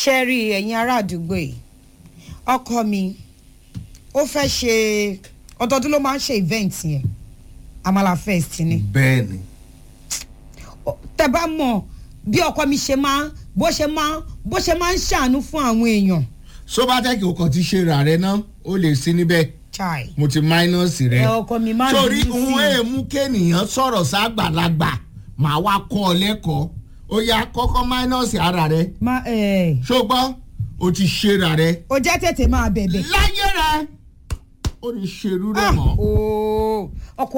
ṣe rí ẹ̀yin ará àdúgbò yìí ọkọ mi ó fẹ́ ṣe ọdọọdún ló máa ń ṣe event yẹn amala fest ni bẹ́ẹ̀ ni tẹ bá mọ̀ bí ọkọ mi ṣe máa bó ṣe máa bó ṣe máa ń ṣàánú fún àwọn èèyàn sobatec o kàn ti ṣe ra rẹ náà ó lè sí níbẹ̀ chai mo ti máínọ́ọ̀sì rẹ ẹ ọkọ mi máa sórí bínú sí ohun i. èèmú kéènìyàn sọ̀rọ̀ ságbàlagbà màá wá kọ́ ọ lẹ́kọ̀ọ́ ó yá kọ́kọ́ máínọ́ọ̀sì ara rẹ má ẹ ṣùgbọ́n o ti ṣe ra rẹ o jẹ́ tètè máa bẹ̀bẹ̀. láyé rẹ ó ní ṣerú rẹ Ah, mọ́. ooo ọkọ